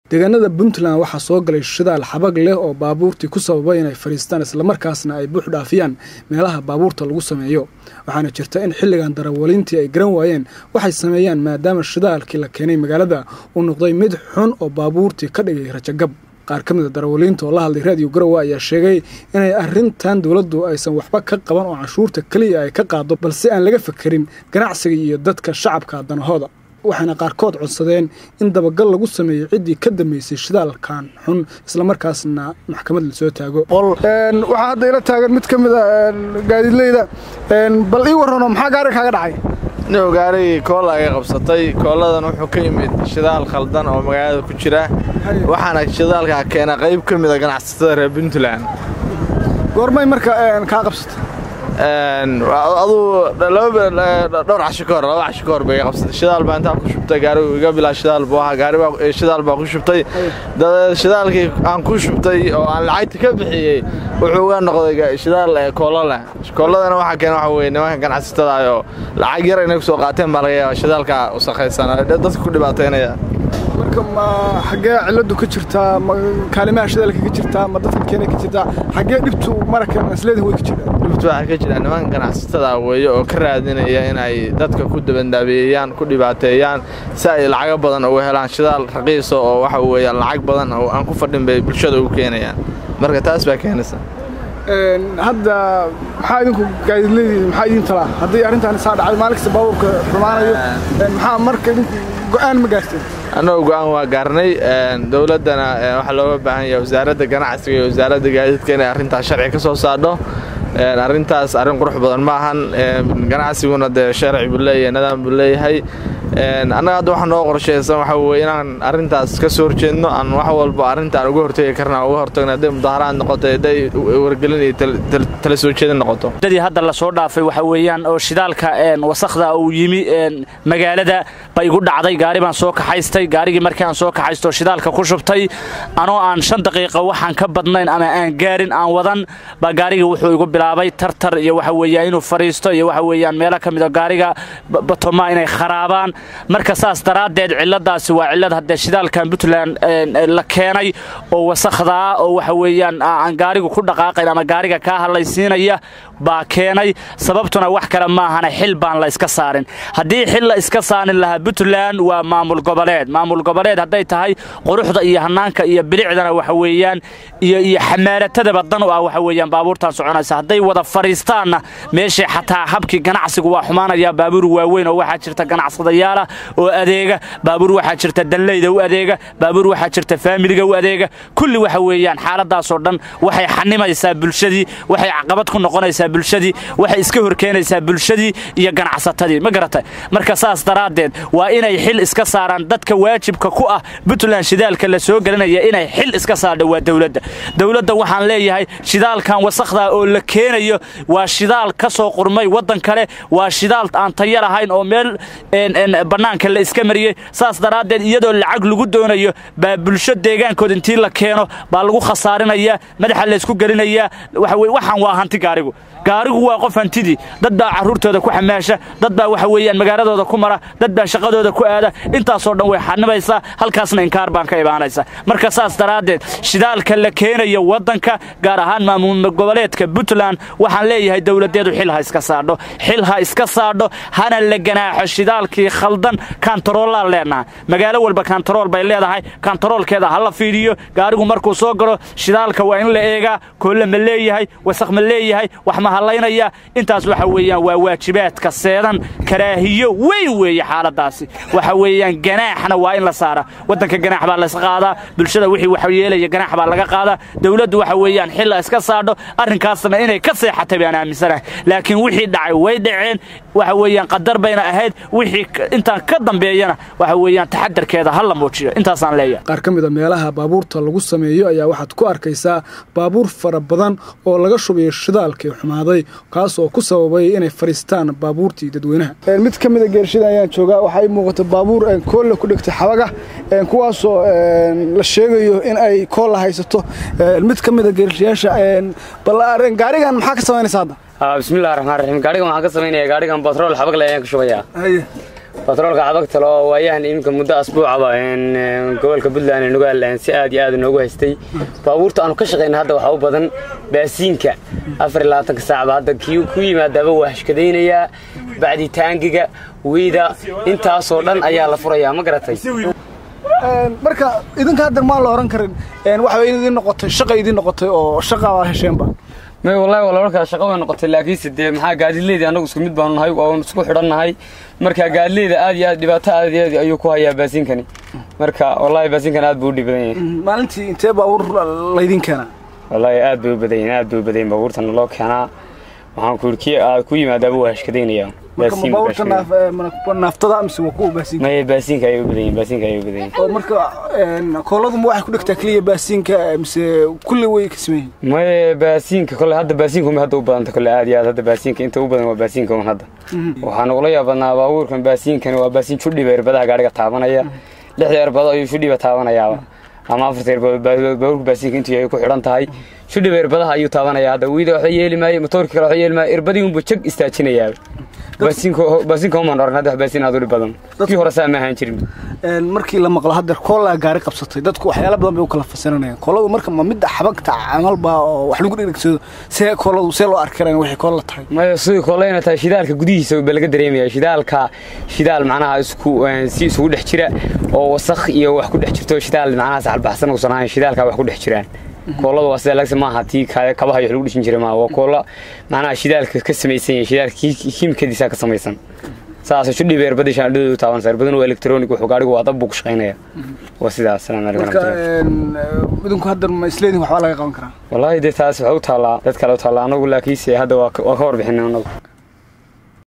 deegaanada puntland waxaa soo galay shidaal xabag leh oo baabuurtii ku sababay inay fadhiistaan islamarkaasna ay buux dhaafiyaan meelaha baabuurta lagu sameeyo waxaana jirta in xilligan darawaliintii ay garan waayeen waxay sameeyaan maadaama shidaalkii la keenay magaalada uu noqday mid xun oo baabuurtii ka dhigay rajagab qaar ka mida darawaliinta oo la hadlay raadiyo garowe ayaa sheegay inay arrintan dowladdu aysan waxba ka qaban oo canshuurta keliya ay ka qaado balse aan laga fakerin ganacsiga iyo dadka shacabka danahooda waxayna qaarkood codsadeen in dabagal lagu sameeyo ciddii ka dambeysay shidaalkan xun islamarkaasna maxkamad lasoo taago waxaa hadda ila taagan mid ka mid a gaadiidleyda bal ii warrano maxaa gaari kaaga dhacay nin gaarigii koola ay qabsatay kooladan wuxuu ka yimid shidaal khaldan oo magaalada ku jira waxaana shidaalkaa keena qayb ka mida ganacsatada reer puntland goormay marka kaa qabsatay aduu dhowr casho ka hor laba casho ka hor bay qabsatay shidaal baa intaa ku shubtay gaarigu iga bilaa shidaal buu ahaa gaari shidaal baa ku shubtay shidaalkii aan ku shubtay oo aan lacagta ka bixiyey wuxuu uga noqday shidaal koolo leh kooladana waxaa keena waxa weye nimanka ganacsatada oo lacag yar inay ku soo qaateen baa laga yaaba shidaalka usakhaysan dadka ku dhibaateynaya marka ma xaggee ciladu ka jirtaa ma kaalimaha shidaalka ka jirtaa ma dadka keena ka jirtaa xaggee dhibtu maraka masleedin way ka jirtaa dhibtu waxaa ka jira nimanka ganacsatada weeye oo ka raadinaya inay dadka ku dabandaabeeyaan ku dhibaateeyaan si ay lacago badan uga helaan shidaal raqiisa oo waxa weeye lacag badan oo aan ku fadhin bay bulshada ugu keenayaan marka taas baa keenaysa hadda maxaa idinku gaadiidleydi maxaa idin talaa haddii arrintan saa dhacday maalin kasta baabuurka xumaanayo maxaa marka idinku go'aan ma gaarteen annagoo go'aan waa gaarnay dowladdana waxaa looga baahan yahay wasaaradda ganacsiga iyo wasaaradda gaadiidka inay arrintaas sharci ka soo saadho arrintaas arrin qurux badan ma ahan ganacsiguna dee sharci buu leeyahay nidaam buu leeyahay annaga hadda waxaa noo qorshaysan waxa weye inaan arrintaas ka soo horjeedno aan wax walba arrintaan uga hortegi karna uga hortagno hadday mudaharaad noqoto hadday wargelin iyo tala soo jeedin noqoto dadii hadda la soo dhaafay waxa weeyaan oo shidaalka wasakhda uu yimi magaalada ba igu dhacday gaari baan soo kaxaystay gaarigii markii aan soo kaxaysto shidaalka ku shubtay anoo aan shan daqiiqa waxaan ka badnayn ama aan gaarin aan wadan baa gaarigii wuxuu igu bilaabay tartar iyo waxa weeyaan inuu fadhiisto iyo waxa weeyaan meelo ka mida gaariga batoma inay kharaabaan marka saas daraaddeed cilladaasi waa cillad haddee shidaalkan puntland la keenay oo wasakhdaa oo waxa weeyaan aan gaarigu ku dhaqaaqayn ama gaariga kaa hadlaysiinaya baa keenay sababtuna wax kale maahana xil baan la iska saarin haddii xil la iska saarin lahaa puntland waa maamul goboleed maamul goboleed hadday tahay quruxda iyo hanaanka iyo bilicdana waxa weeyaan iyo iyo xamaalatadaba dan u ah waxa weeyaan baabuurtaan soconaysa hadday wada fadhiistaanna meeshii xataa habkii ganacsigu waa xumaanaya baabuur waaweyn oo waxaa jirta ganacsadayaala oo adeega baabuur waxaa jirta danleyda u adeega baabuur waxaa jirta faamiliga u adeega kulli waxa weeyaan xaaladaasoo dhan waxay xanimaysaa bulshadii waxay caqabad ku noqonaysaa bulshadii waxay iska horkeenaysaa bulshadii iyo ganacsatadii ma garatay marka saas daraaddeed waa inay xil iska saaraan dadka waajibka ku ah puntland shidaalka la soo gelinaya inay xil iska saardha waa dowladda dowladda waxaan leeyahay shidaalkan wasakhda oo la keenayo waa shidaal ka soo qurmay waddan kale waa shidaal aan tayar ahayn oo meel bannaanka la iska mariyey saas daraaddeed iyadoo lacag lagu doonayo baa bulsho deegaankood intii la keeno baa lagu khasaarinayaa madaxa laysku gelinayaa waxaan waa hanti gaarigu gaarigu waa qof hantidii dad baa carruurtooda ku xamaasha dad baa waxa weeyaan magaaladooda ku mara dad baa shaqadooda ku aada intaasoo dhan way xanimaysaa halkaasna inkaar baan ka imaanaysa marka saas daraaddeed shidaalka la keenayo waddanka gaar ahaan maamul goboleedka puntland waxaan leeyahay dowladdeedu xil ha iska saadho xil ha iska saadho hana la ganaaxo shidaalkii khaldan kantaroolaan leenahay magaalo walba kantarool bay leedahay kantaroolkeeda ha la fiidhiyo gaarigu markuu soo galo shidaalka waa in la eegaa koolle ma leeyahay wasakh ma leeyahay wax ma hallaynaya intaas waxa weeyaan waa waajibaadka seedan karaahiyo weyn weeye xaaladaasi waxa weeyaan ganaaxna waa in la saara waddanka ganaax baa layska qaadaa bulshada wixii wax yeelaya ganaax baa laga qaadaa dowladdu waxa weeyaan xilla iska saadho arrinkaasna inay ka seexatay baan aaminsanahay laakiin wixii dhacay way dhaceen waxa weeyaan qadar bayna ahayd wixii intaan ka dambeeyana waxa weeyaan taxadarkeeda ha la muujiyo intaasaan leeyahay qaar ka mida meelaha baabuurta lagu sameeyo ayaa waxaad ku arkaysaa baabuur fara badan oo laga shubayo shidaalkii xumaaday kaas oo ku sababay inay fadhiistaan baabuurtii dadweynaha mid ka mida geershada ayaan joogaa waxaa ii muuqata baabuur koolla ku dhegtay xabaga kuwaasoo la sheegayo in ay koolla haysato mid ka mida geershayaasha bal gaarigan maxaa ka samaynaysa hadda bismillahi raxmaan raxiim gaarigan waxaan ka samaynaya gaarigan batrool xabag le ayaan ka shubayaa batroolka xabagtalo oo waayahan iminka muddo asbuucaba gobolka puntland ee nugaal si aad iyo aad noogu haystay baabuurta aanu ka shaqayna hadda waxaa u badan baasiinka afar iyo labaatanka saacba hadda kii ku yimaadaaba waa hashkadaynayaa bacditaangiga weyda intaasoo dhan ayaa la furayaa ma garatay marka idinka hadda maan la oran karin waxa idin noqotay shaqa idin noqotay oo shaqa baa hesheenba may wallahi waa laba kala shaqo way noqotay laakiinse dee maxaa gaadiidleyda annagu isku mid baanu nahay oo isku xidhannahay marka gaadiidleyda aad iyo aad dhibaato aad iyo aad ayuu ku hayaa baasiinkani marka wallahi baasiinkan aad buu u dhib badan yahay maalintii intee baabuur laydin keenaa wallahi aad bay u badan yihiin aad bay u badan yihiin baabuurtana loo keenaa waxaan ku yidhi kii aad ku yimaadaaba waa hashkadaynayaa baabuurta naaftada mise waa kuwa baasiinka maya baasiinka ayay u badan yihiin baasiinka ayay u badan yihiin oo marka kooladu ma waxay ku dhigtaa keliya baasiinka mise kulli way ka sameeyeen maya baasiinka kole hadda baasiinka uma hadda u badanta kole aad iyo aad hadda baasiinka inta u badan waa baasiinka un hadda waxaan ugula yaabadnaa baabuurkan baasiinkani waa baasiin judhiba erbadaha gaadhiga taabanaya lixda erbado ayuu judhiba taabanayaaba ama afarta erbado baabuurka baasiinka intuu yahay ku xidhan tahay judhiba erbadaha ayuu taabanaya hadda wiida waxba yeeli maayo motoorka kale waxba yeeli maayo erbadii unbuu jag istaajinayaa baasiinka umaan oran hadda wax baasiin aad u dhib badan kii hore saa ma ahaan jirin markii la maqlo hadda koolaa gaari qabsatay dadku waxyaala badan bay u kala fasiranayaan kooladu marka ma midda xabagta camalba oo wax lagu dhegdhegsado see kooladu see loo arki karaan waxay koolla tahay maya sidii koollayna tahay shidaalka gudihiisa ba laga dareemaya shidaalka shidaal macnaha isku si isugu dhex jira oo wasakh iyo wax ku dhex jirto shidaal macnaha saxalbaxsan uusan ahayn shidaalka wax ku dhex jiraan koolada waa sida lagsa maaha tii kabaha wax lagu dhishin jiray maaha waa koola macnaha shidaalka ka samaysan yahay shidaalka kiimikadiisa ka samaysan saas shudhiba erbadii shaandhadoodu taabanaysa erbaduna waa electronic wuxuu gaadhigu waa dab buu ku shaqaynaya waa sidaas salaam calaykum marka idinku hadda ma isleedihin waxbaa laga qaban karaa wallaahi dee taas waxay u taallaa dad kale u taallaa anagu laakiinse hadda waa ka warbixinay anagu